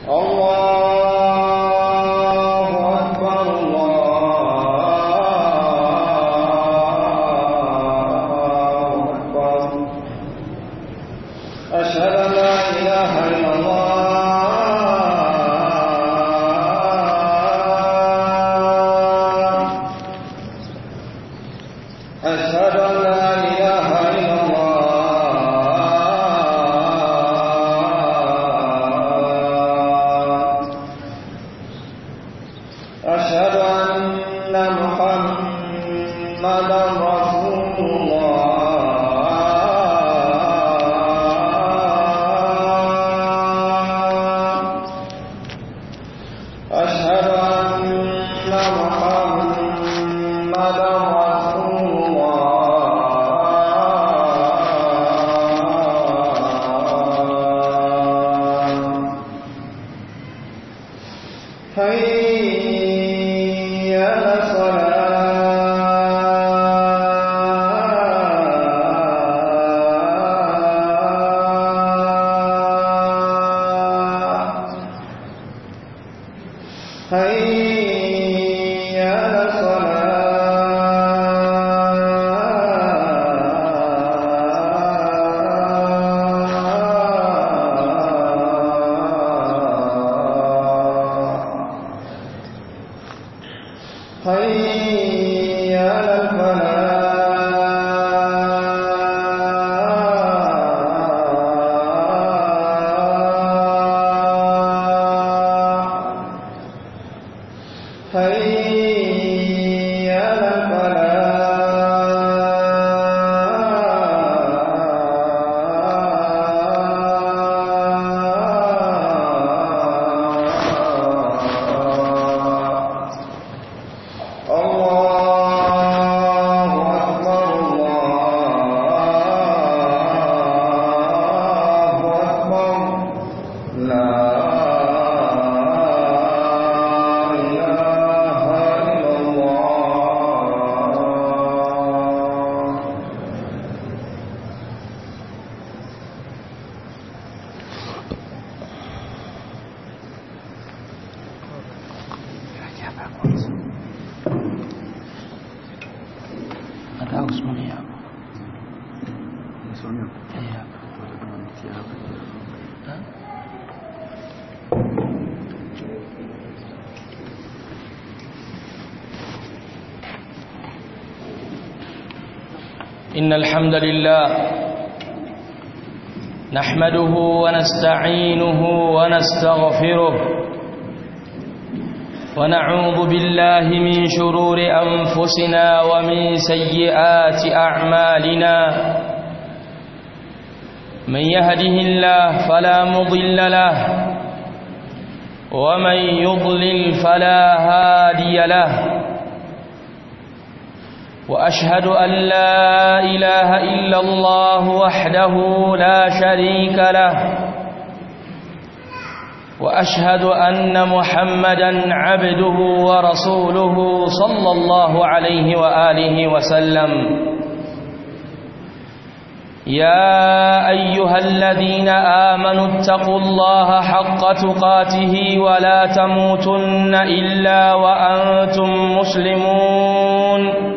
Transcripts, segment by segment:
الله أكبر الله أكبر أشهد أن لا إله إلا الله أشهد أن لا إله إلا الله أشهد أن محمدا رسول الله أشهد أن محمدا رسول الله هيا على الصلاة هيا على الصلاة هيا على الفلاح هيا على الفلاح الله أكبر الله أكبر لا إله إلا الله Ada usimamia hapo. Eh, hapo. Ha? إن الحمد لله نحمده ونستعينه ونستغفره ونعوذ بالله من شرور أنفسنا ومن سيئات أعمالنا من يهده الله فلا مضل له ومن يضلل فلا هادي له وأشهد أن لا إله إلا الله وحده لا شريك له واشهد ان محمدا عبده ورسوله صلى الله عليه واله وسلم يا ايها الذين امنوا اتقوا الله حق تقاته ولا تموتن الا وانتم مسلمون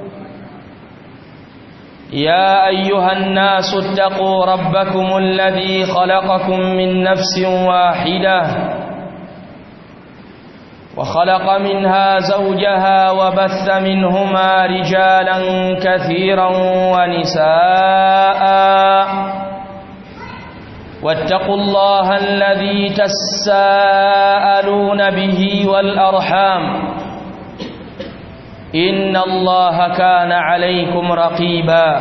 يا ايها الناس اتقوا ربكم الذي خلقكم من نفس واحده وخلق منها زوجها وبث منهما رجالا كثيرا ونساء واتقوا الله الذي تساءلون به والارحام إن الله كان عليكم رقيبا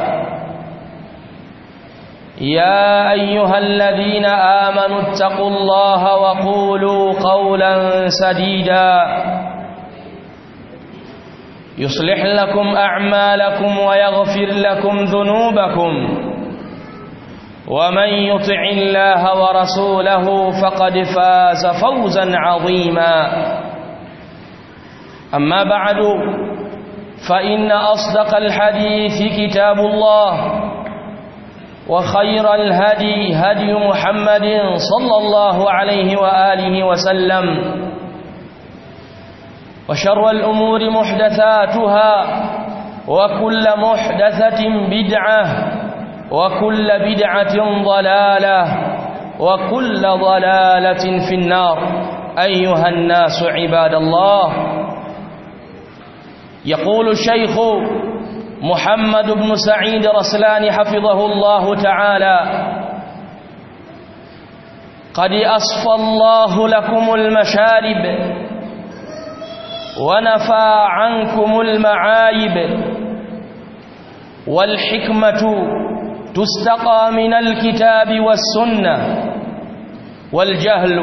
يا أيها الذين آمنوا اتقوا الله وقولوا قولا سديدا يصلح لكم أعمالكم ويغفر لكم ذنوبكم ومن يطع الله ورسوله فقد فاز فوزا عظيما أما بعد فإن أصدق الحديث كتاب الله وخير الهدي هدي محمد صلى الله عليه وآله وسلم وشر الأمور محدثاتها وكل محدثة بدعة وكل بدعة ضلالة وكل ضلالة في النار أيها الناس عباد الله يقول الشيخ محمد بن سعيد رسلان حفظه الله تعالى قد أصفى الله لكم المشارب ونفى عنكم المعايب والحكمة تستقى من الكتاب والسنة والجهل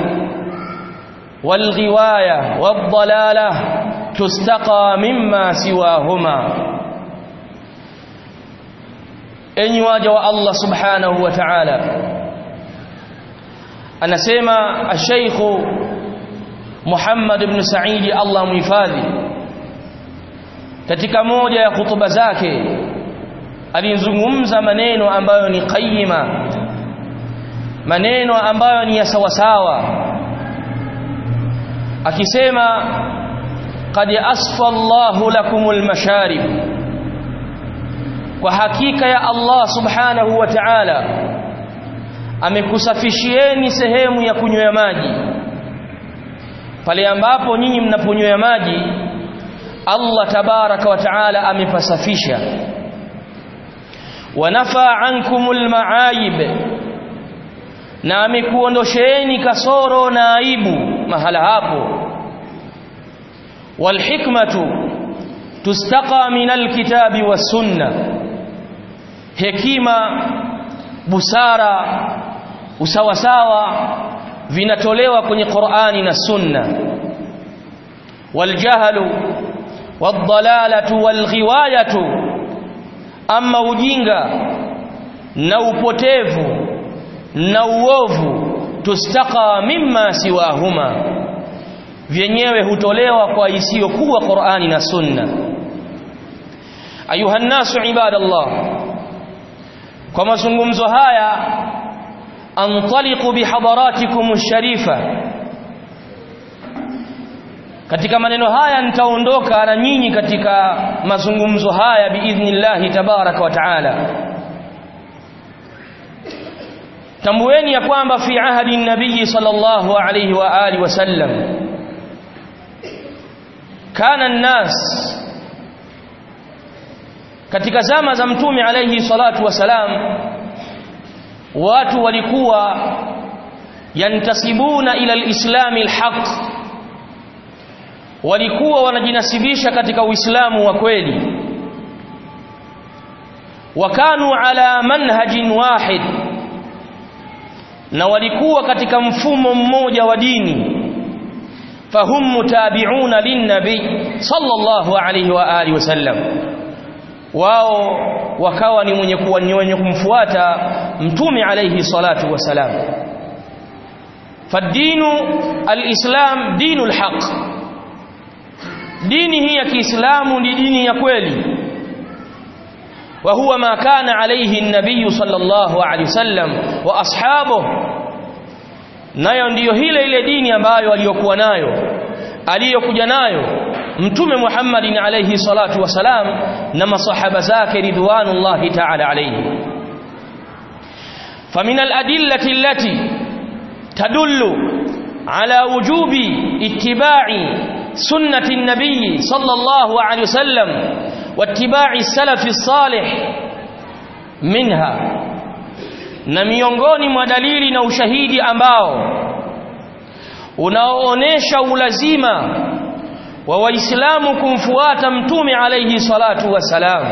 والغواية والضلالة تستقى مما سواهما enyi waja wa Allah subhanahu wa ta'ala anasema ash-Sheikh Muhammad ibn Saidi Allah muhifadhi katika moja ya hutuba zake alizungumza maneno ambayo ni qayyima maneno ambayo ni ya sawasawa akisema qad asfa Allahu lakumul masharib kwa hakika ya Allah subhanahu wa ta'ala amekusafishieni sehemu ya kunywea maji pale ambapo nyinyi mnaponywea maji Allah tabaraka wa ta'ala amepasafisha wanafa ankumul ma'ayib na amekuondosheeni kasoro na aibu mahala hapo walhikmatu tustaqa minal kitabi was sunnah hekima busara usawasawa vinatolewa kwenye Qur'ani na Sunna waljahlu wadhalalatu walghiwayatu ama ujinga na upotevu na uovu tustaqa mimma siwahuma vyenyewe hutolewa kwa isiyokuwa Qur'ani na Sunna ayuha nasu ibadallah kwa mazungumzo haya antaliqu bihadaratikum sharifa katika maneno haya nitaondoka na nyinyi katika mazungumzo haya biidhnillahi tabaraka wa taala tambueni ya kwamba fi ahadi nabii sallallahu alayhi wa alihi wasallam kana an-nas katika zama za mtume alayhi salatu wasalam watu walikuwa yantasibuna ila alislami alhaq walikuwa wanajinasibisha katika uislamu wa kweli wakanu ala manhajin wahid na walikuwa katika mfumo mmoja wa dini fahum mutabi'una linnabi sallallahu alayhi wa alihi wasallam wao wakawa ni mwenye kuwa ni wenye kumfuata mtume alayhi salatu wasalam fadinu alislam dinul haq dini hii ya Kiislamu ni dini ya kweli wa huwa ma kana alayhi an-nabiy sallallahu alayhi wasallam wa ashabuhu nayo ndiyo ile ile dini ambayo aliyokuwa nayo aliyokuja nayo mtume Muhammadin alayhi salatu wasalam na masahaba zake ridwanullahi ta'ala alayhi فمن الأدلة التي تدل على وجوب اتباع سنة النبي صلى الله عليه وسلم واتباع السلف الصالح منها na miongoni mwa dalili na ushahidi ambao unaoonesha ulazima wa waislamu kumfuata mtume alayhi salatu wasalam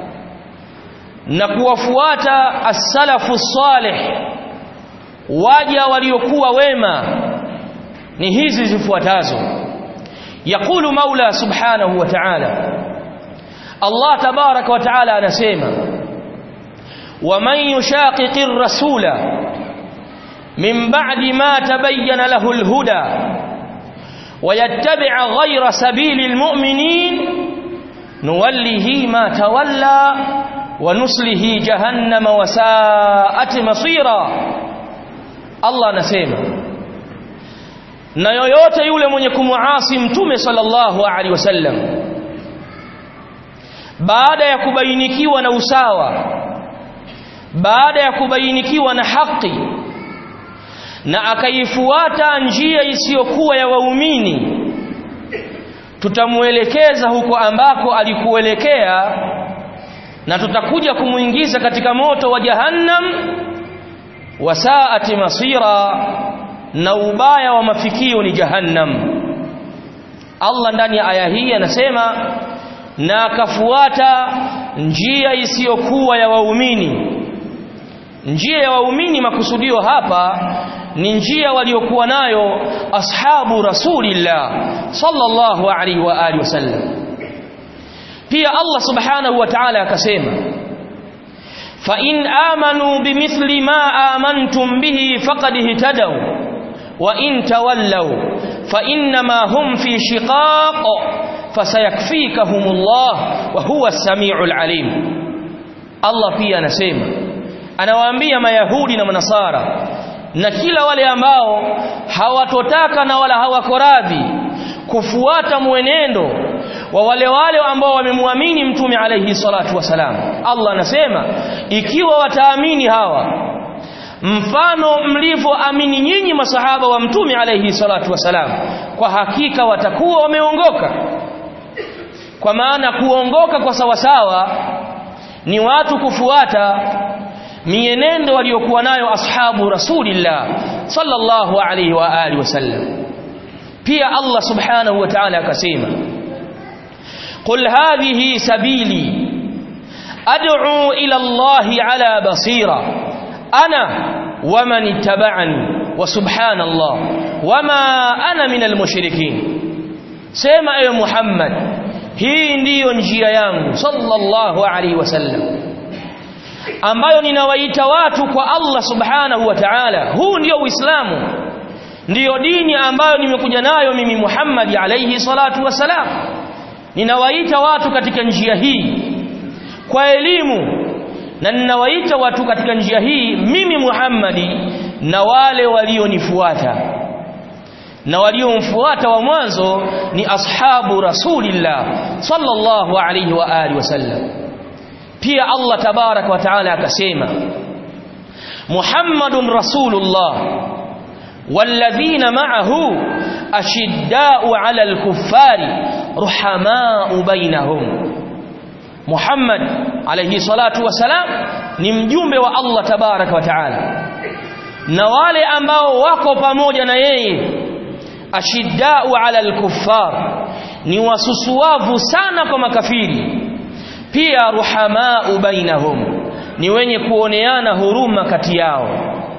na kuwafuata as-salafu salih waja waliokuwa wema ni hizi zifuatazo yaqulu maula subhanahu wa ta'ala Allah tabaraka wa ta'ala anasema ومن يشاقق الرسول من بعد ما تبين له الهدى ويتبع غير سبيل المؤمنين نوله ما تولى wa nuslihi jahannama wa sa'at masira Allah anasema na yoyote yule mwenye kumuasi mtume sallallahu alaihi wasallam baada ya kubainikiwa na usawa baada ya kubainikiwa na haki na akaifuata njia isiyokuwa ya waumini tutamuelekeza huko ambako alikuelekea na tutakuja kumuingiza katika moto wa jahannam wasaati masira na ubaya wa mafikio ni jahannam Allah ndani ya aya hii anasema na akafuata njia isiyokuwa ya waumini njia ya waumini makusudio hapa ni njia waliokuwa nayo ashabu rasulillah sallallahu alaihi wa alihi wasallam pia Allah subhanahu wa ta'ala akasema fa in amanu bimithli ma amantum bihi faqad ihtadaw wa in tawallaw fa inma hum fi shiqaq fasayakfikahumullah wa huwa as-sami'ul alim Allah pia anasema anawaambia mayahudi na manasara na kila wale ambao hawatotaka na wala hawako radhi kufuata mwenendo wa wale wale ambao wamemwamini mtume alayhi salatu wasalam Allah anasema ikiwa wataamini hawa mfano mlivyoamini nyinyi masahaba wa mtume alayhi salatu wasalam kwa hakika watakuwa wameongoka kwa maana kuongoka kwa sawasawa ni watu kufuata mienendo waliokuwa nayo ashabu rasulillah sallallahu alayhi wa alihi wasallam pia Allah subhanahu wa ta'ala akasema qul hadhihi sabili ad'u ila Allah ala basira ana waman ittaba'ani wa subhanallah wama ana minal mushrikin sema ewe Muhammad hii ndiyo njia yangu sallallahu alayhi wasallam ambayo ninawaita watu kwa Allah subhanahu wa ta'ala huu ndio uislamu ndiyo dini ambayo nimekuja nayo mimi Muhammad alayhi salatu wasalam ninawaita watu katika njia hii kwa elimu na ninawaita watu katika njia hii mimi Muhammadi na wale walionifuata na waliomfuata wa mwanzo ni ashabu rasulillah sallallahu alayhi wa alihi wasallam pia Allah tabarak wa taala akasema Muhammadun rasulullah والذين معه أشداء على الكفار رحماء بينهم محمد عليه الصلاة والسلام ni mjumbe wa Allah tabarak wa taala na wale ambao wako pamoja na yeye ashiddau ala alkuffar ni wasusuavu sana kwa makafiri pia ruhamau bainahum ni wenye kuoneana huruma kati yao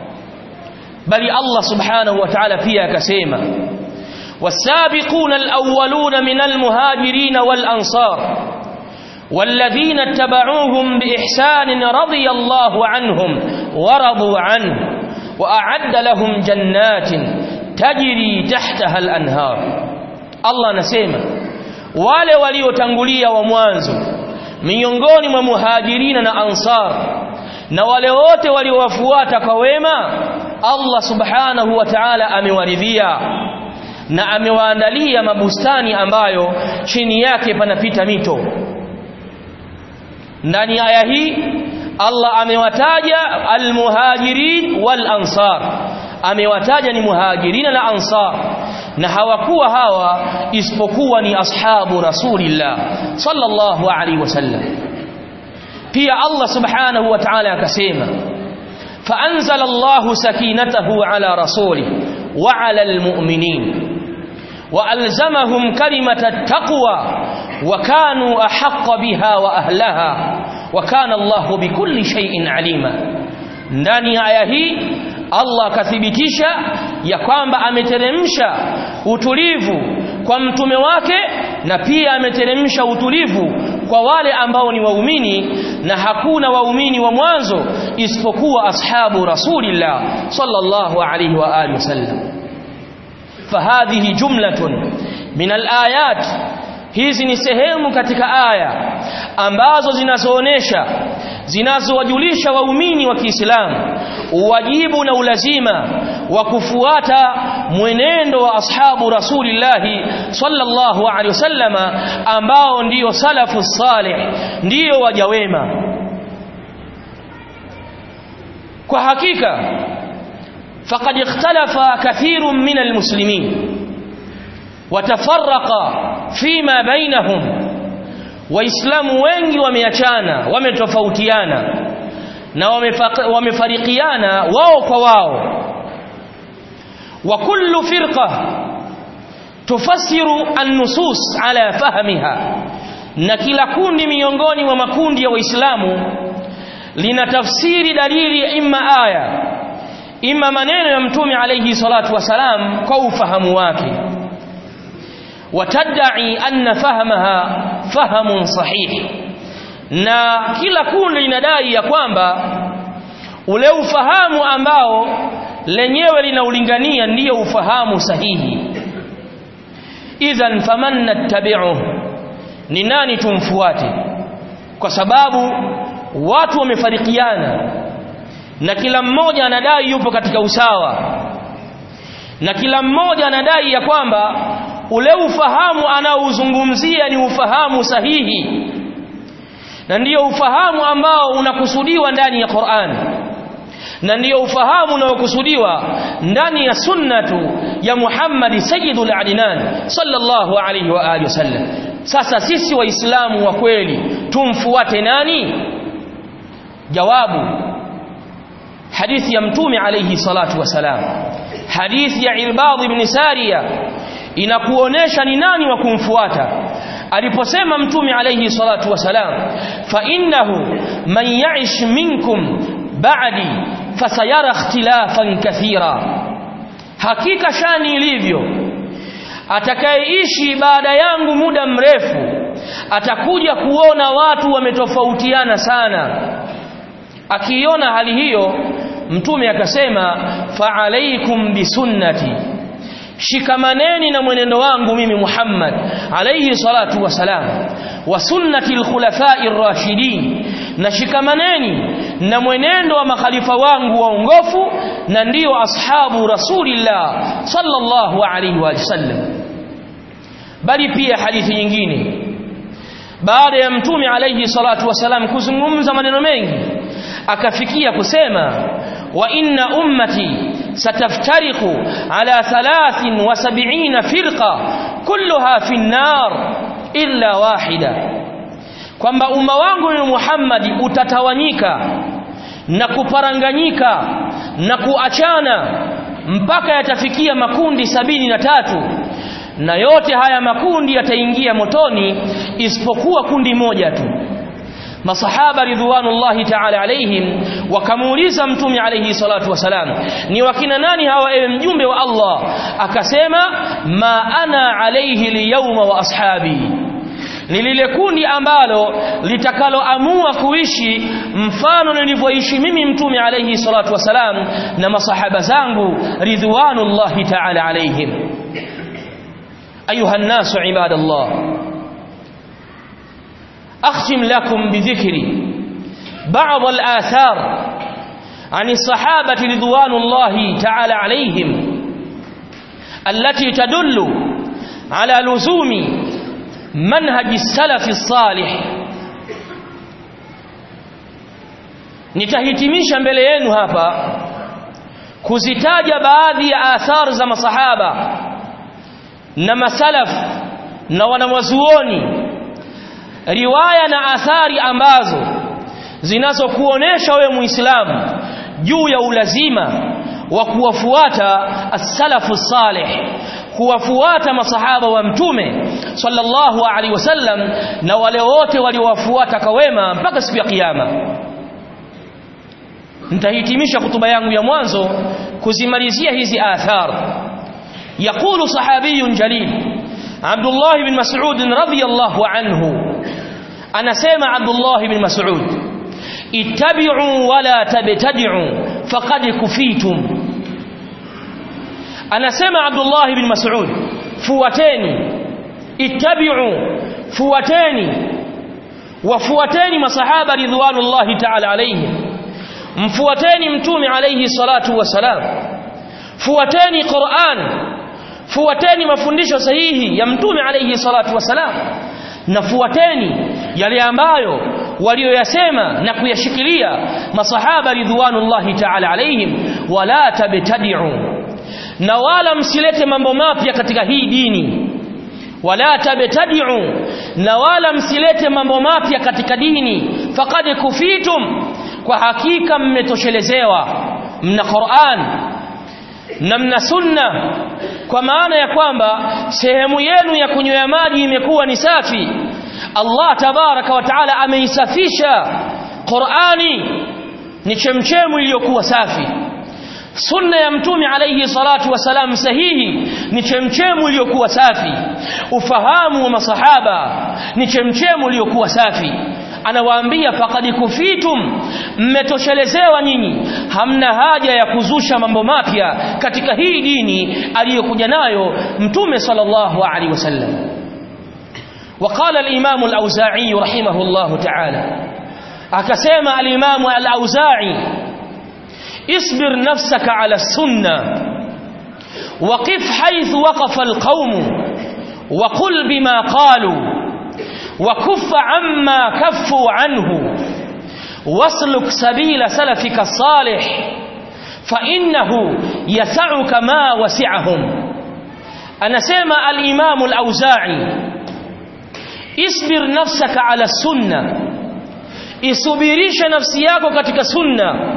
bali Allah subhanahu wa ta'ala pia akasema والسابقون الأولون من المهاجرين والأنصار والذين اتبعوهم بإحسان رضي الله عنهم ورضوا عنه وأعد لهم جنات تجري تحتها الأنهار الله نسيما wale waliotangulia wa mwanzo miongoni mwa muhajirina na ansar na wale wote waliowafuata kwa wema Allah subhanahu wa ta'ala amewaridhia na amewaandalia mabustani ambayo chini yake panapita mito ndani ya aya hii Allah amewataja almuhajirin wal ansar amewataja ni muhajirina na ansar na hawakuwa hawa isipokuwa ni ashabu rasulillah sallallahu alaihi wasallam pia Allah subhanahu wa ta'ala akasema فأنزل الله سكينته على رسوله وعلى المؤمنين وألزمهم كلمة التقوى وكانوا أحق بها وأهلها وكان الله بكل شيء عليما ndani ya aya hii Allah akathibitisha ya kwamba ameteremsha utulivu kwa mtume wake na pia ameteremsha utulivu kwa wale ambao ni waumini na hakuna waumini wa mwanzo isipokuwa ashabu rasulillah sallallahu alayhi wa alihi wasallam fahadhihi jumlatun min alayat hizi ni sehemu katika aya ambazo zinazoonesha zinazowajulisha waumini wa Kiislamu uwajibu na ulazima wa kufuata mwenendo wa ashabu rasulillahi sallallahu alaihi wasallama ambao ndiyo salafu salih ndiyo waja wema kwa hakika faqad ikhtalafa kathirun min almuslimin watafarraqa fima bainahum waislamu wengi wameachana wametofautiana na wamefarikiana wao kwa wao wa kullu firqa tufassiru an-nusus ala fahmiha na kila kundi miongoni mwa makundi ya waislamu linatafsiri dalili ya imma aya imma maneno ya mtume alayhi salatu wasalam kwa ufahamu wake watadai anna fahmaha fahamun sahih na kila kundi linadai ya kwamba ule ufahamu ambao lenyewe linaulingania ndiyo ufahamu sahihi idhan faman nattabi'uhu ni nani tumfuate kwa sababu watu wamefarikiana na kila mmoja anadai yupo katika usawa na kila mmoja anadai ya kwamba ule ufahamu anaouzungumzia ni ufahamu sahihi na ndiyo ufahamu ambao unakusudiwa ndani ya Qur'an na ndiyo ufahamu unaokusudiwa ndani ya sunnatu ya Muhammad sayyidul adnan sallallahu alayhi wa alihi wasallam sasa sisi waislamu wa kweli tumfuate nani jawabu hadithi ya mtume alayhi salatu wasalam hadithi ya Irbad ibn Sariya inakuonesha ni nani wa kumfuata aliposema mtume alayhi salatu wasalam fa innahu man ya'ish minkum ba'di fasayara ikhtilafan kathira hakika shani ilivyo atakayeishi baada yangu muda mrefu atakuja kuona watu wametofautiana sana akiona hali hiyo mtume akasema fa alaikum bisunnati shikamaneni na mwenendo wangu mimi Muhammad alayhi salatu wasalam wa sunnati alkhulafai ar-rashidin na shikamaneni na mwenendo wa makhalifa wangu waongofu na ndiyo ashabu rasulillah sallallahu alayhi wa sallam bali pia hadithi nyingine baada ya mtume alayhi salatu wasalam kuzungumza maneno mengi akafikia kusema wa inna ummati ستفترق على ثلاث وسبعين فرقة كلها في النار إلا واحدة kwamba umma wangu ni Muhammad utatawanyika na kuparanganyika na kuachana mpaka yatafikia makundi sabini na tatu na yote haya makundi yataingia motoni isipokuwa kundi moja tu masahaba ridwanullahi ta'ala alaihim wakamuuliza mtume alayhi salatu wasalam ni wakina nani hawa ewe mjumbe wa Allah akasema ma ana alayhi liyawma wa ashabi ni lile kundi ambalo litakaloamua kuishi mfano nilivyoishi mimi mtume alayhi salatu wasalam na masahaba zangu ridwanullahi ta'ala alaihim ayuha an-nasu ibadallah أختم لكم بذكر بعض الآثار عن الصحابة رضوان الله تعالى عليهم التي تدل على لزوم منهج السلف الصالح nitahitimisha mbele yenu hapa kuzitaja baadhi ya athar za masahaba na masalaf na wanawazuoni riwaya na athari ambazo zinazokuonesha wewe muislamu juu ya ulazima wa kuwafuata as-salafu salih kuwafuata masahaba wa mtume sallallahu alaihi wasallam na wale wote waliowafuata kwa wema mpaka siku ya kiyama nitahitimisha kutuba yangu ya mwanzo kuzimalizia hizi athar يقول صحابي جليل عبد الله بن مسعود رضي الله عنه anasema Abdullah ibn Mas'ud ittabi'u wala tabtadi'u faqad kufitum anasema Abdullah ibn Mas'ud fuateni ittabi'u fuateni wafuateni masahaba ridwanullahi ta'ala alayhim mfuateni mtume alayhi salatu wasalam fuateni Qur'an fuateni mafundisho sahihi ya mtume alayhi salatu wasalam na fuateni yale ambayo walioyasema na kuyashikilia masahaba ridwanullahi ta'ala alayhim wala tabtadi'u na wala msilete mambo mapya katika hii dini wala tabtadi'u na wala msilete mambo mapya katika dini faqad kufitum kwa hakika mmetoshelezewa mna Qur'an na mna sunna kwa maana ya kwamba sehemu yenu ya kunywea maji imekuwa ni safi Allah tabaraka wa taala ameisafisha Qur'ani ni chemchemu iliyokuwa safi sunna ya mtume alayhi salatu wasalam sahihi ni chemchemu iliyokuwa safi ufahamu wa masahaba ni chemchemu iliyokuwa safi anawaambia faqad kufitum mmetoshelezewa nyinyi hamna haja ya kuzusha mambo mapya katika hii dini aliyokuja nayo mtume sallallahu alaihi wasallam وقال الإمام الأوزاعي رحمه الله تعالى أكسيما الإمام الأوزاعي اصبر نفسك على السنة وقف حيث وقف القوم وقل بما قالوا وكف عما كفوا عنه واسلك سبيل سلفك الصالح فإنه يسعك ما وسعهم أنا سيما الإمام الأوزاعي اصبر نفسك على السنة isubirishe nafsi yako katika sunna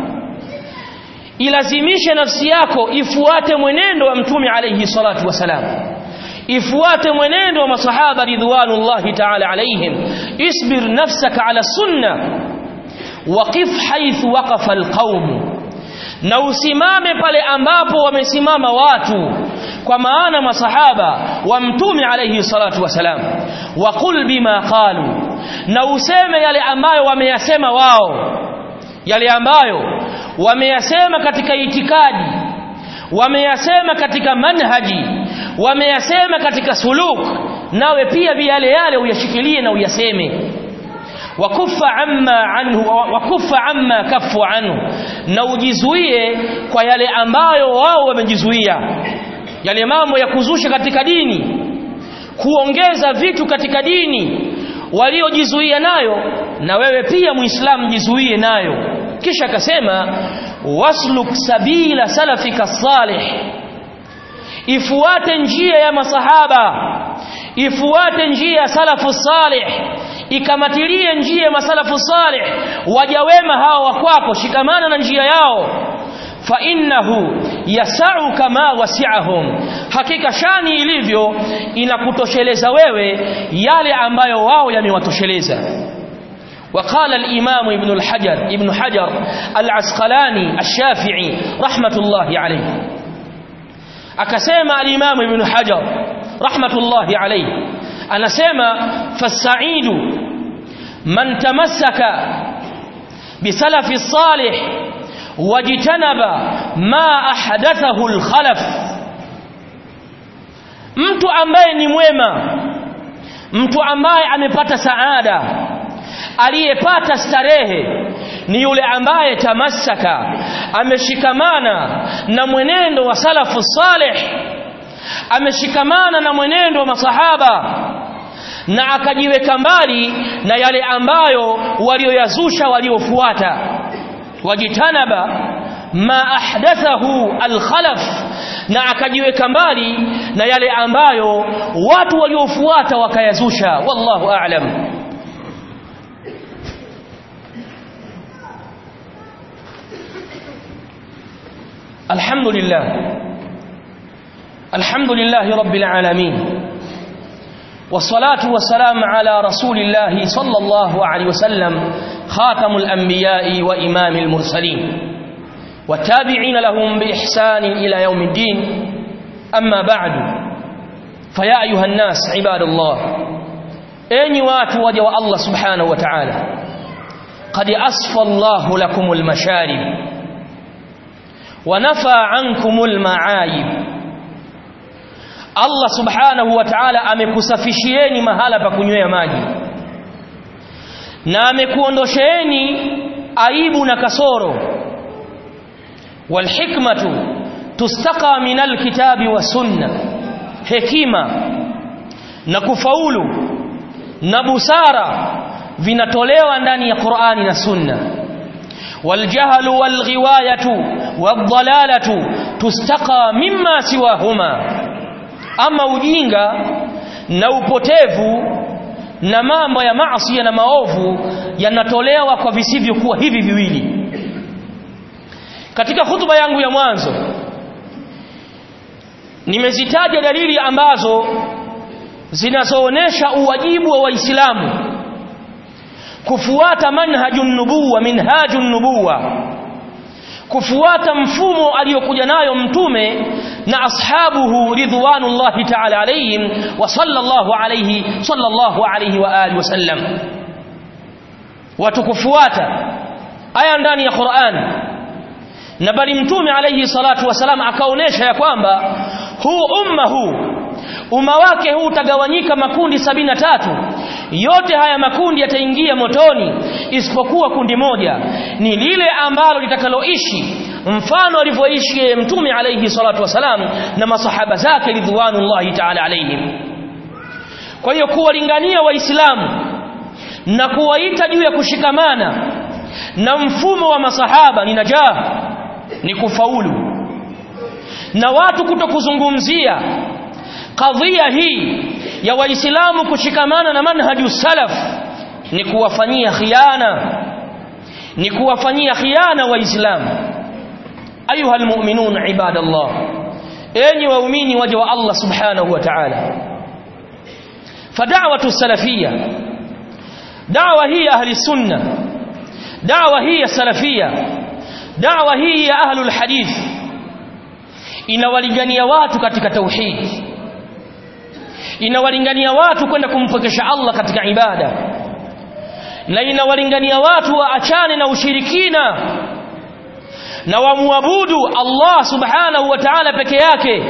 ilazimishe nafsi yako ifuate mwenendo wa mtume alayhi salatu wasalam ifuate mwenendo wa masahaba ridwanullahi ta'ala alayhim isbir nafsaka ala sunna waqif haythu waqafa alqaum na usimame pale ambapo wamesimama watu kwa maana masahaba wa mtume alayhi salatu wasalam waqul bima qalu na useme yale ambayo wameyasema wao yale ambayo wameyasema katika itikadi wameyasema katika manhaji wameyasema katika suluk nawe pia yale yale uyashikilie na uyaseme wakufa amma anhu wakufa amma kafu anhu na ujizuie kwa yale ambayo wao wamejizuia yale mambo ya kuzusha katika dini kuongeza vitu katika dini waliojizuia nayo na wewe pia muislamu jizuie nayo kisha akasema wasluk sabila salafika salih ifuate njia ya masahaba ifuate njia ya salafu salih ikamatilie njia ya masalafu salih waja wema hao wa kwako shikamana na njia yao fa innahu yasau kama wasi'ahum hakika shani ilivyo inakutosheleza wewe yale ambayo wao yamewatosheleza وقال الإمام ابن الحجر ابن حجر العسقلاني الشافعي رحمة الله عليه أكسيما الإمام ابن حجر رحمة الله عليه أنا سيما فالسعيد من تمسك بسلف الصالح واجتنب ما أحدثه الخلف mtu ambaye ni mwema mtu ambaye amepata saada aliyepata starehe ni yule ambaye tamassaka ameshikamana na mwenendo wa salafu salih ameshikamana na mwenendo wa masahaba na akajiweka mbali na yale ambayo walioyazusha waliofuata wajitanaba ma ahdathahu alkhalaf na akajiweka mbali na yale ambayo watu waliofuata wakayazusha wallahu a'lam الحمد لله الحمد لله رب العالمين والصلاة والسلام على رسول الله صلى الله عليه وسلم خاتم الأنبياء وإمام المرسلين والتابعين لهم بإحسان إلى يوم الدين أما بعد فيا أيها الناس عباد الله أين واتوا وجه الله سبحانه وتعالى قد أصفى الله لكم المشارب ونفى عنكم المعايب Allah subhanahu wa ta'ala amekusafishieni mahala pa kunywea maji na amekuondosheeni aibu na kasoro walhikmatu tustaqa min alkitabi wa sunna hekima na kufaulu na busara vinatolewa ndani ya Qur'ani na Sunna والجهل والغواية والضلالة تستقى مما سواهما أما ujinga na upotevu na mambo ya maasi na maovu yanatolewa kwa visivyokuwa hivi viwili katika hutuba yangu ya mwanzo nimezitaja dalili ambazo zinazoonesha uwajibu wa waislamu kufuata manhajun nubuwa minhajun nubuwa kufuata mfumo aliyokuja nayo mtume na ashabuhu ridwanullahi ta'ala alayhim wa sallallahu alayhi sallallahu alayhi wa alihi wasallam watu kufuata aya ndani ya Qur'an na bali mtume alayhi salatu wasalam akaonesha ya kwamba huu umma huu umma wake huu utagawanyika makundi sabini na tatu yote haya makundi yataingia motoni isipokuwa kundi moja ni lile ambalo litakaloishi mfano alivyoishi yeye mtume alayhi salatu wasalam na masahaba zake ridwanullahi ta'ala alayhim kwa hiyo kuwalingania waislamu na kuwaita juu ya kushikamana na mfumo wa masahaba ni najah ni kufaulu na watu kutokuzungumzia kadhia hii ya waislamu kushikamana na manhaju salaf ni kuwafanyia khiana ni kuwafanyia khiana waislamu ayuha almu'minun ibadallah enyi waumini waja wa Allah subhanahu wa ta'ala fada'watu salafiyya da'wa hii ahli sunna da'wa hii salafiyya da'wa hii ya ahlul hadith inawalingania watu katika tauhid inawalingania watu kwenda kumpokesha Allah katika ibada na inawalingania watu waachane na ushirikina na wamwabudu Allah subhanahu wa ta'ala peke yake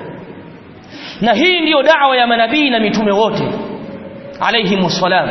na hii ndiyo da'wa ya manabii na mitume wote alayhi salam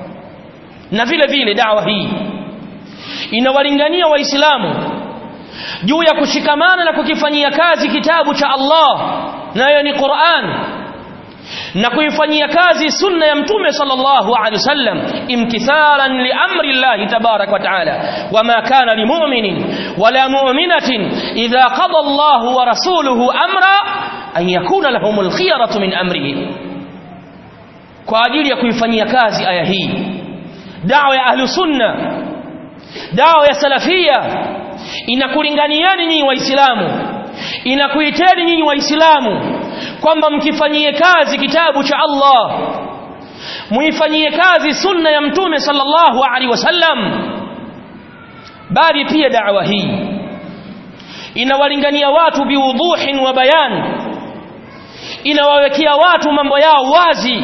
na vile vile da'wa hii inawalingania waislamu juu ya kushikamana na kukifanyia kazi kitabu cha Allah nayo ni Qur'an na kuifanyia kazi sunna ya mtume sallallahu alaihi wasallam imtithalan li amri Allah tabarak wa taala wama kana limu'minin wala mu'minatin idha qada Allah wa rasuluhu amra an yakuna lahumul khiyaratu min amrihi kwa ajili ya kuifanyia kazi aya hii da'wa ya ahlu sunna da'wa ya salafia inakulinganiani nyinyi waislamu inakuiteni nyinyi waislamu kwamba mkifanyie kazi kitabu cha Allah muifanyie kazi sunna ya mtume sallallahu alaihi wasallam bali pia da'wa hii inawalingania watu biwuduhin wa bayan inawawekea watu mambo yao wazi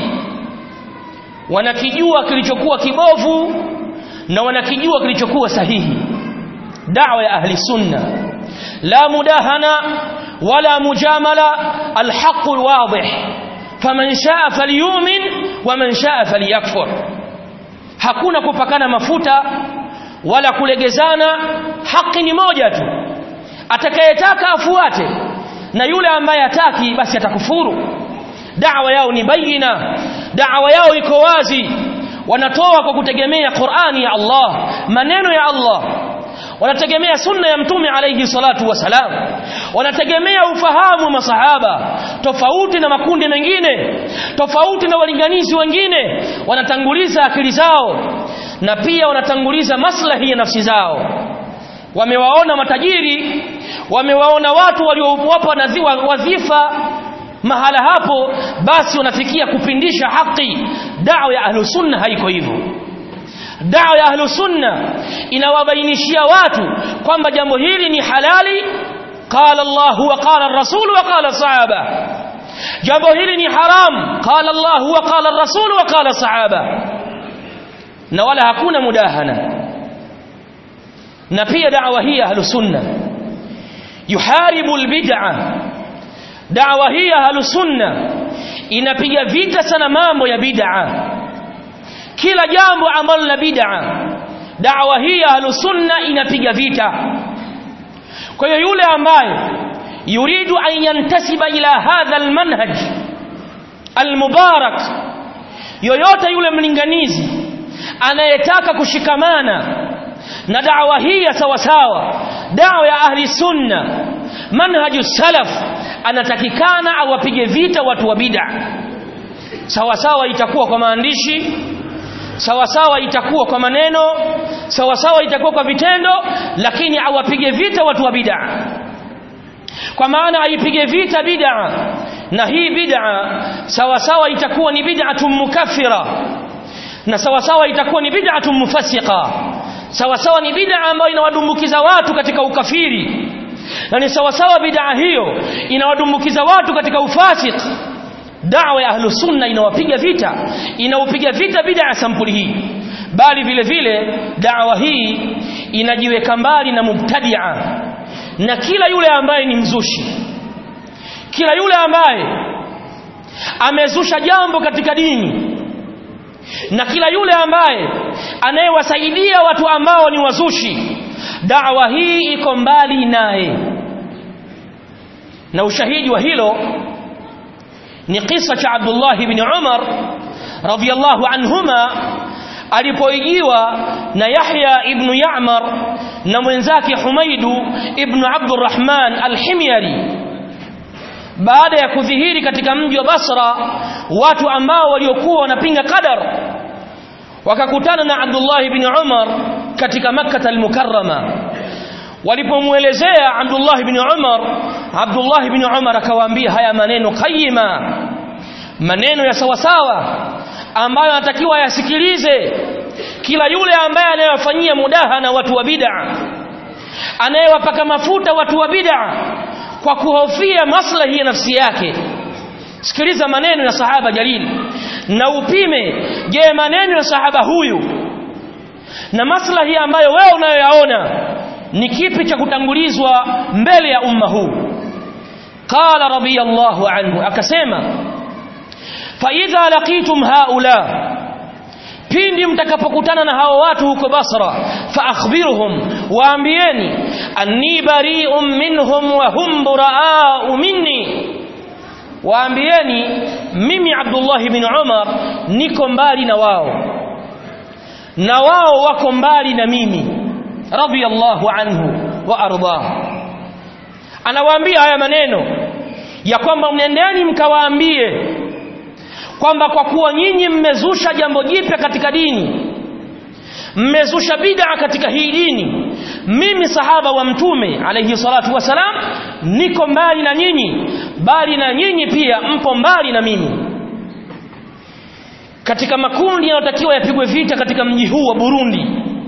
wanakijua kilichokuwa kibovu na wanakijua kilichokuwa sahihi da'wa ya ahli sunna la mudahana ولا مجاملة الحق الواضح فمن شاء فليؤمن ومن شاء فليكفر hakuna kupakana mafuta wala kulegezana haki ni moja tu atakayetaka afuate na yule ambaye hataki basi atakufuru da'wa yao ni bayina da'wa yao iko wazi wanatoa kwa kutegemea Qur'ani ya Allah maneno ya Allah wanategemea sunna ya mtume alayhi salatu wasalam wanategemea ufahamu wa masahaba tofauti na makundi mengine tofauti na walinganizi wengine wanatanguliza akili zao na pia wanatanguliza maslahi ya nafsi zao wamewaona matajiri wamewaona watu waliowapa wadhifa mahala hapo basi wanafikia kupindisha haki da'wa ya ahlus sunna haiko hivyo da'wa ya ahlus sunna inawabainishia watu kwamba jambo hili ni halali قال الله وقال الرسول وقال الصحابه jambo hili ni haram قال الله وقال الرسول وقال الصحابه na wala hakuna mudahana na pia da'wa hii ahlus sunna yuharibu albid'a da'wa hii ahlus sunna inapiga vita sana mambo ya bid'a kila jambo ambalo la bid'a da'wa hii ya ahlusunna inapiga vita kwa hiyo yule ambaye yuridu an yantasiba ila hadha almanhaj almubarak yoyote yule mlinganizi anayetaka kushikamana na da'wa hii ya sawasawa da'wa ya ahli sunna manhaju salaf anatakikana awapige vita watu wa bid'a sawasawa itakuwa kwa maandishi sawasawa itakuwa kwa maneno sawasawa itakuwa kwa vitendo lakini awapige vita watu wa bid'a kwa maana aipige vita bid'a na hii bid'a sawasawa itakuwa ni bid'atun mukaffira na sawasawa itakuwa ni bid'atun mufassiqa sawasawa ni bid'a ambayo inawadumbukiza watu katika ukafiri na ni sawasawa bid'a hiyo inawadumbukiza watu katika ufasik da'wa ya ahlu sunna inawapiga vita inaupiga vita bid'a ya sampuli hii bali vile vile da'wa hii inajiweka mbali na mubtadi'a na kila yule ambaye ni mzushi kila yule ambaye amezusha jambo katika dini na kila yule ambaye anayewasaidia watu ambao ni wazushi da'wa hii iko mbali naye na ushahidi wa hilo ni kisa cha Abdullah ibn Umar radhiyallahu anhuma alipoijiwa na Yahya ibn Ya'mar na mwenzake Humaidu ibn Abdurrahman al-Himyari baada ya kudhihiri katika mji wa Basra watu ambao waliokuwa wanapinga qadar wakakutana na Abdullah ibn Umar katika Makkah al-Mukarrama walipomuelezea Abdullah ibn Umar Abdullah ibn Umar akawaambia haya maneno qayima maneno ya sawasawa ambayo anatakiwa yasikilize kila yule ambaye anayewafanyia mudaha na watu wa bid'a anayewapaka mafuta watu wa bid'a kwa kuhofia maslahi ya nafsi yake sikiliza maneno ya sahaba jalil na upime je maneno ya sahaba huyu na maslahi ambayo wewe unayoyaona ni kipi cha kutangulizwa mbele ya umma huu qala radiyallahu anhu akasema fa idha laqitum haula pindi mtakapokutana na hao watu huko Basra fa akhbirhum waambieni anni bari'un minhum wa hum buraa'u minni waambieni mimi Abdullah ibn Umar niko mbali na wao na wao wako mbali na mimi radiyallahu anhu wa ardah anawaambia haya maneno ya kwamba mnendeni mkawaambie kwamba kwa kuwa nyinyi mmezusha jambo jipya katika dini mmezusha bid'a katika hii dini mimi sahaba wa mtume alayhi salatu wasalam niko mbali na nyinyi bali na nyinyi pia mpo mbali na mimi katika makundi yanayotakiwa yapigwe vita katika mji huu wa Burundi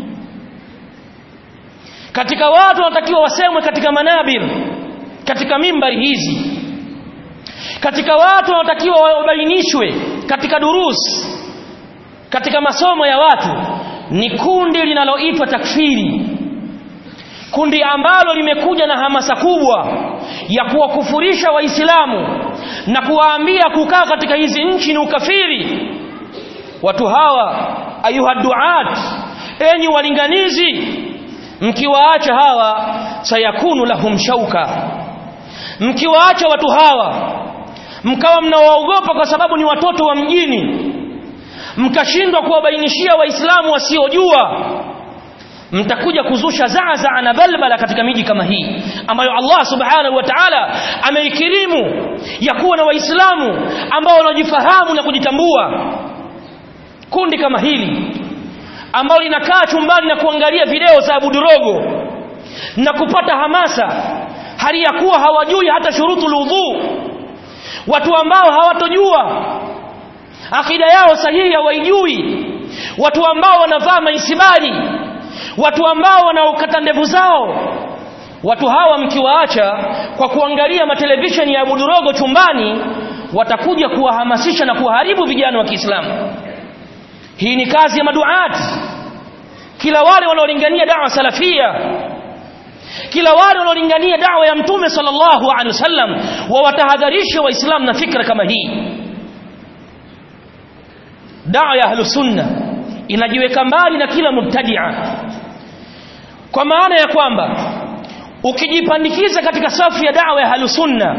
katika watu wanatakiwa wasemwe katika manabir katika mimbari hizi katika watu wanatakiwa wabainishwe katika durus katika masomo ya watu ni kundi linaloitwa takfiri kundi ambalo limekuja na hamasa kubwa ya kuwakufurisha waislamu na kuwaambia kukaa katika hizi nchi ni ukafiri watu hawa ayuha duat enyi walinganizi mkiwaacha hawa sayakunu lahum shauka mkiwaacha watu hawa mkawa mnawaogopa kwa sababu ni watoto wa mjini mkashindwa kuwabainishia waislamu wasiojua mtakuja kuzusha zaazaa na balbala katika miji kama hii ambayo Allah subhanahu wa ta'ala ameikirimu ya kuwa na waislamu ambao wanajifahamu na kujitambua kundi kama hili ambalo linakaa chumbani na kuangalia video za Abu Durogo na kupata hamasa hali ya kuwa hawajui hata shurutu udhu watu ambao hawatojua akida yao sahihi hawaijui watu ambao wanavaa maisibali watu ambao wanaokata ndevu zao watu hawa mkiwaacha kwa kuangalia matelevisheni ya Abu Durogo chumbani watakuja kuwahamasisha na kuharibu vijana wa Kiislamu hii ni kazi ya maduati kila wale wanaolingania da'wa salafia kila wale wanaolingania da'wa ya mtume sallallahu alaihi wasallam wawatahadharishe waislamu na fikra kama hii da'wa ya ahlus sunna inajiweka mbali na kila mubtadia kwa maana ya kwamba ukijipandikiza katika safu ya da'wa ya halusunna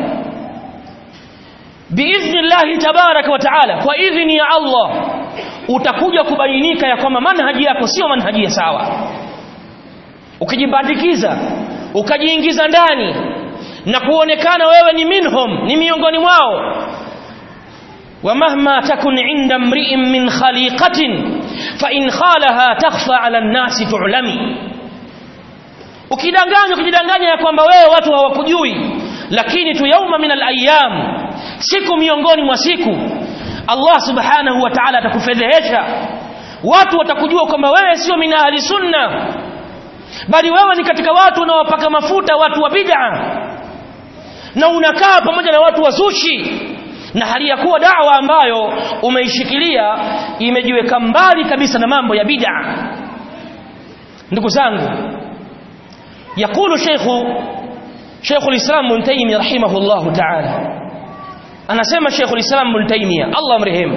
biidhnillahi tabaraka wa taala kwa idhni ya Allah utakuja kubainika ya kwamba manhaji yako sio manhaji ya sawa ukijipandikiza ukajiingiza ndani na kuonekana wewe ni minhum ni miongoni mwao ومهما تكن عند امرئ من خليقة فإن خالها تخفى على الناس تعلمي ukidanganya ukijidanganya ya kwamba wewe watu hawakujui lakini tu yauma min alayam siku miongoni mwa siku Allah subhanahu wa ta'ala atakufedhehesha watu watakujua kwamba wewe sio min ahli sunna bali wewe ni katika watu unaowapaka mafuta watu wa bid'a na unakaa pamoja na watu wazushi na hali ya kuwa da'wa ambayo umeishikilia imejiweka mbali kabisa na mambo ya bid'a ndugu zangu يقول شيخ شيخ الإسلام ابن تيمية رحمه الله تعالى أنا سمى شيخ الإسلام ابن تيمية الله امرهم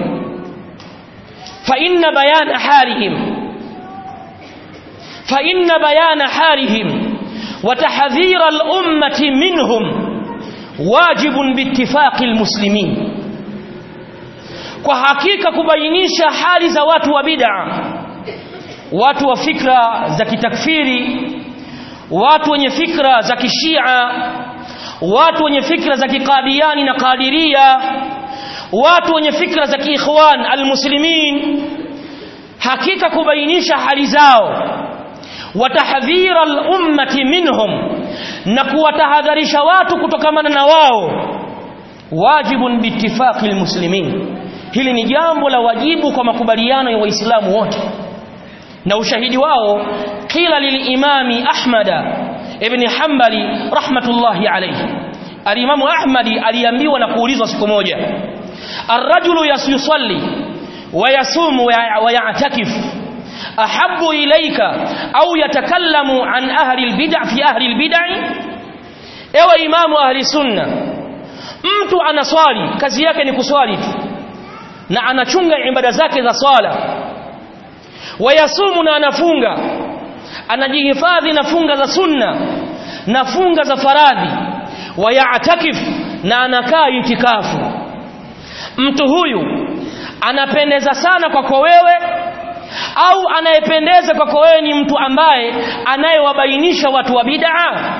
فإن بيان حالهم فإن بيان حالهم وتحذير الأمة منهم واجب باتفاق المسلمين kwa hakika kubainisha hali za watu wa bid'a watu wa fikra za kitakfiri watu wenye fikra za kishia watu wenye fikra za kikadiani na kadiria watu wenye fikra za kiikhwan almuslimin hakika kubainisha hali zao watahdhira al-ummati minhum na kuwatahadharisha watu kutokamana na wao wajibun biittifaqi almuslimin hili ni jambo la wajibu kwa makubaliano ya waislamu wote na ushahidi wao qila lilimami ahmada ibn hanbali rahmatullahi alayhi alimamu ahmadi aliambiwa na kuulizwa siku moja arrajulu yusalli wa yasumu wa ya'takif ahabbu ilayka au yatakallamu an ahli albid'a fi ahli albid'i ewe imamu ahli sunna mtu anaswali kazi yake ni kuswali tu na anachunga ibada zake za swala wayasumu na anafunga anajihifadhi na funga za sunna na funga za faradhi wayatakif na anakaa itikafu mtu huyu anapendeza sana kwako wewe au anayependeza kwako wewe ni mtu ambaye anayewabainisha watu wa bid'a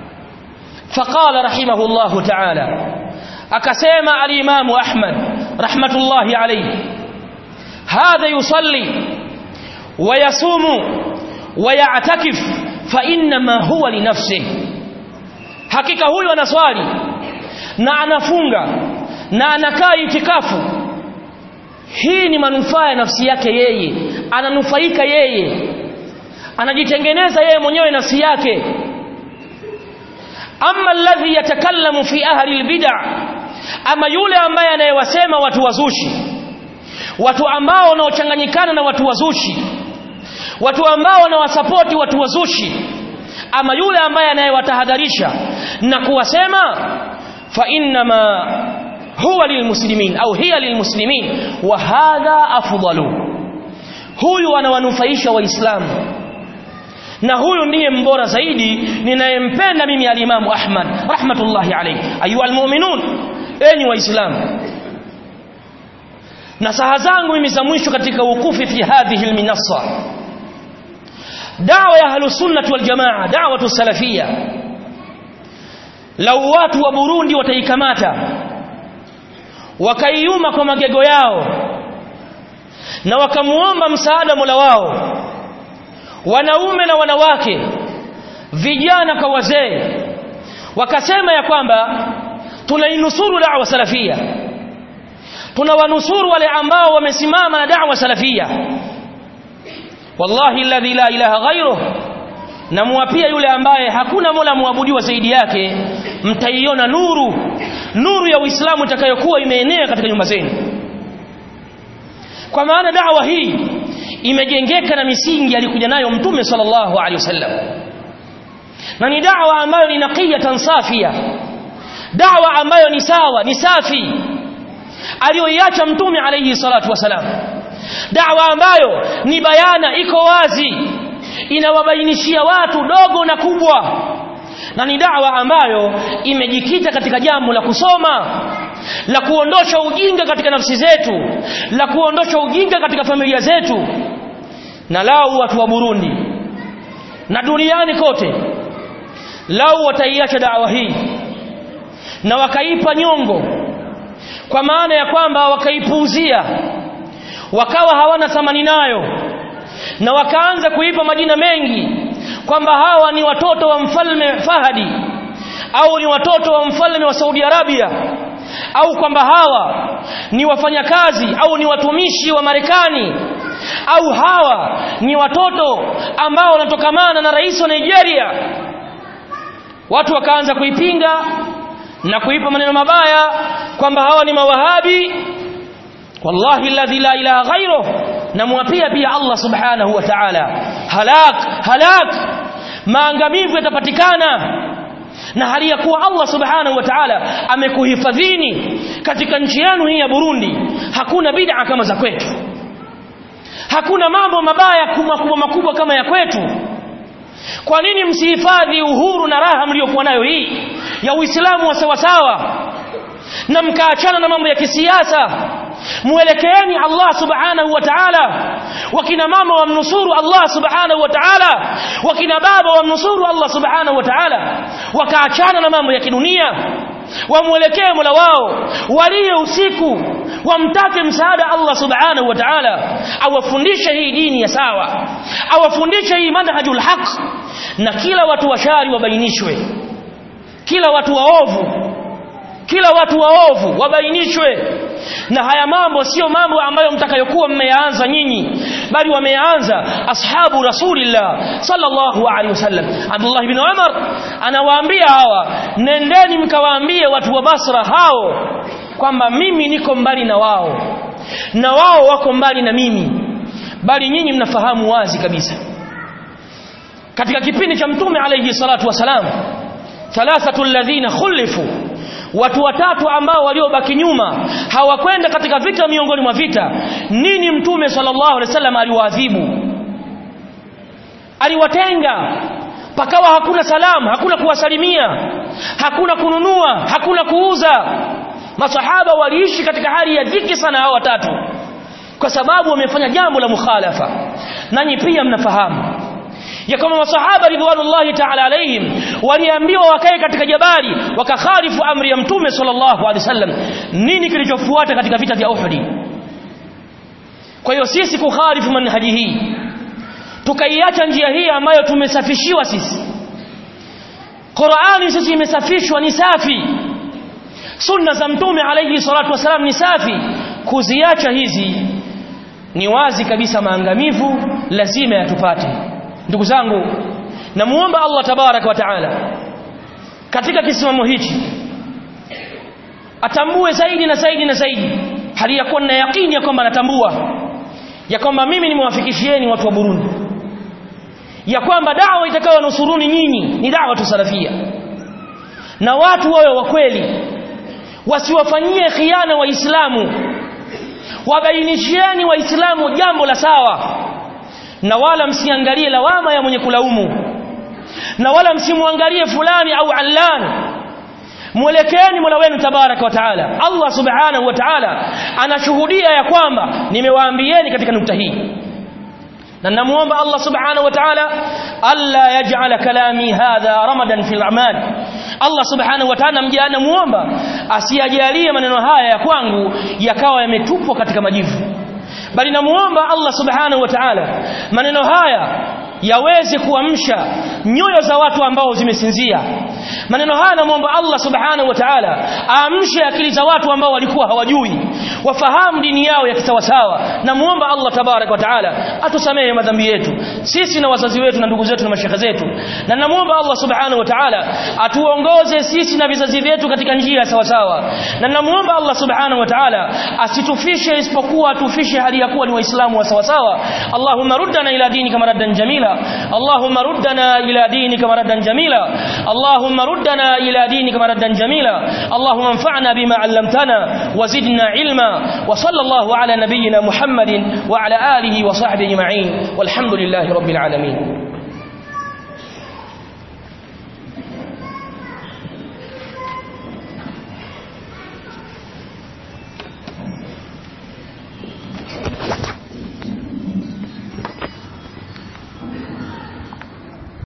faqala rahimahullahu ta'ala akasema al-imamu ahmad rahmatullahi alayhi hadha yusalli ويصوم ويعتكف فإنما هو لنفسه hakika huyu anaswali na anafunga na anakaa itikafu hii ni manufaa ya nafsi yake yeye ananufaika yeye anajitengeneza yeye mwenyewe nafsi yake amma alladhi yatakallamu fi ahli albid'a ama yule ambaye anayewasema watu wazushi watu ambao wanaochanganyikana na watu wazushi watu ambao wanawasapoti watu wazushi ama yule ambaye anayewatahadharisha na kuwasema fa innama huwa lilmuslimin au hiya lilmuslimin wa hadha afdalu huyu anawanufaisha waislamu na huyu ndiye mbora zaidi ninayempenda mimi alimamu ahmad rahmatullahi alayhi ayuha almu'minun enyi waislamu na saha zangu mimi za mwisho katika ukufi fi hadhihi alminassa dawa ya ahlusunnah wal jamaa da'watu salafia lau watu wa Burundi wataikamata wakaiuma kwa magego yao na wakamuomba msaada Mola wao wanaume na wanawake vijana kwa wazee wakasema ya kwamba tunainusuru da'wa salafia tunawanusuru wale ambao wamesimama na da'wa salafia wallahi alladhi la ilaha ghairuh namwapia yule ambaye hakuna mola muabudiwa zaidi yake mtaiona nuru nuru ya uislamu itakayokuwa imeenea katika nyumba zenu kwa maana da'wa hii imejengeka na misingi alikuja nayo mtume sallallahu alaihi wasallam na ni da'wa ambayo ni naqiyatan safia da'wa ambayo ni sawa ni safi aliyoiacha mtume alayhi salatu wasalam da'wa ambayo ni bayana iko wazi inawabainishia watu dogo na kubwa na ni da'wa ambayo imejikita katika jambo la kusoma la kuondosha ujinga katika nafsi zetu la kuondosha ujinga katika familia zetu na lau watu wa Burundi na duniani kote lau wataiacha da'wa hii na wakaipa nyongo kwa maana ya kwamba wakaipuuzia wakawa hawana thamani nayo na wakaanza kuipa majina mengi kwamba hawa ni watoto wa mfalme Fahadi au ni watoto wa mfalme wa Saudi Arabia au kwamba hawa ni wafanyakazi au ni watumishi wa Marekani au hawa ni watoto ambao wanatokamana na rais wa Nigeria watu wakaanza kuipinga na kuipa maneno mabaya kwamba hawa ni mawahabi wallahi alladhi la ilaha ghairuh namwapia pia Allah subhanahu wa ta'ala halak halak maangamivu yatapatikana na hali ya kuwa Allah subhanahu wa ta'ala amekuhifadhini katika nchi yenu hii ya Burundi hakuna bid'a kama za kwetu hakuna mambo mabaya makubwa makubwa kama ya kwetu kwa nini msihifadhi uhuru na raha mliokuwa nayo hii ya Uislamu wa sawasawa na mkaachana na mambo ya kisiasa muelekeeni Allah subhanahu wa ta'ala wakina mama wamnusuru Allah subhanahu wa ta'ala wakina baba wamnusuru Allah subhanahu wa ta'ala wakaachana na mambo ya kidunia wamwelekee Mola wao walie usiku wamtake msaada Allah subhanahu wa ta'ala awafundishe hii dini ya sawa awafundishe hii manhajul haq na kila watu washari wabainishwe kila watu waovu kila watu waovu wabainishwe na haya mambo sio mambo ambayo mtakayokuwa mmeyaanza nyinyi bali wameanza ashabu rasulillah sallallahu alaihi wasallam Abdullah ibn Umar anawaambia hawa nendeni mkawaambie watu wa Basra hao kwamba mimi niko mbali na wao na wao wako mbali na mimi bali nyinyi mnafahamu wazi kabisa katika kipindi cha mtume alayhi salatu wasalam thalathatu alladhina khulifu watu watatu ambao waliobaki nyuma hawakwenda katika vita miongoni mwa vita nini mtume sallallahu alaihi wasallam aliwaadhibu aliwatenga pakawa hakuna salamu hakuna kuwasalimia hakuna kununua hakuna kuuza masahaba waliishi katika hali ya dhiki sana hao watatu kwa sababu wamefanya jambo la mukhalafa nanyi pia mnafahamu ya kwamba masahaba ridwanullahi ta'ala alaihim waliambiwa wakae katika jabali wakakhalifu amri ya mtume sallallahu alaihi wasallam nini kilichofuata katika vita vya Uhud kwa hiyo sisi kukhalifu manhaji hii tukaiacha njia hii ambayo tumesafishiwa sisi Qur'ani sisi imesafishwa ni safi sunna za mtume alayhi salatu wasalam ni safi kuziacha hizi ni wazi kabisa maangamivu lazima yatupate ndugu zangu namuomba Allah tabaraka wa taala katika kisimamo hichi atambue zaidi na zaidi na zaidi hali ya kuwa na yakini ya kwamba anatambua ya kwamba mimi nimewafikishieni watu wa Burundi ya kwamba dawa itakayonusuruni nyinyi ni dawa tusalafia na watu wawe wa kweli wasiwafanyie khiana waislamu wabainishieni waislamu jambo la sawa na wala msiangalie lawama ya mwenye kulaumu na wala msimwangalie fulani au allan mwelekeeni Mola wenu tabaraka wa taala Allah subhanahu wa taala anashuhudia ya kwamba nimewaambieni katika nukta hii na namuomba Allah subhanahu wa ta'ala alla yaj'ala kalami hadha ramadan fil a'mal Allah subhanahu wa ta'ala mjana muomba asiyajalie maneno haya ya kwangu yakawa yametupwa katika majivu bali namuomba Allah subhanahu wa ta'ala maneno haya yaweze kuamsha nyoyo za watu ambao zimesinzia maneno haya namuomba Allah subhanahu wa ta'ala aamshe akili za watu ambao walikuwa hawajui wafahamu dini yao ya kisawasawa namuomba Allah tabarak wa ta'ala atusamehe madhambi yetu sisi na wazazi wetu na ndugu zetu na mashekhe zetu na namuomba Allah subhanahu wa ta'ala atuongoze sisi na vizazi vyetu katika njia sawasawa na namuomba Allah subhanahu wa ta'ala asitufishe isipokuwa atufishe hali ya kuwa ni waislamu wa sawasawa Allahumma ruddana ila dinika maraddan jamila Allahumma ruddana ila dinika maraddan jamila Allahumma ruddana ila dinika maraddan jamila Allahumma anfa'na bima 'allamtana wazidna ilma علينا وصلى الله على نبينا محمد وعلى آله وصحبه أجمعين والحمد لله رب العالمين